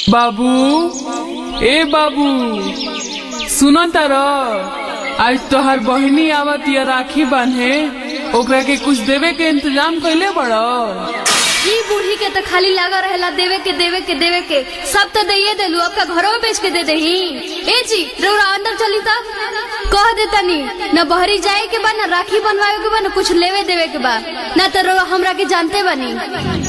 बाबू ए बाबू सुनो तार आज तोहर बहिनी आवत या राखी बांधे ओकरा के कुछ देवे के इंतजाम कैले बड़ो ई बूढ़ी के तो खाली लगा रहेला देवे के देवे के देवे के सब तो दइए देलू आपका घरों में बेच के दे दही ए जी रउरा अंदर चली ता कह दे तनी न बहरी जाए के बा न राखी बनवाए के बा न कुछ लेवे देवे के बा न तो रउरा हमरा के जानते बनी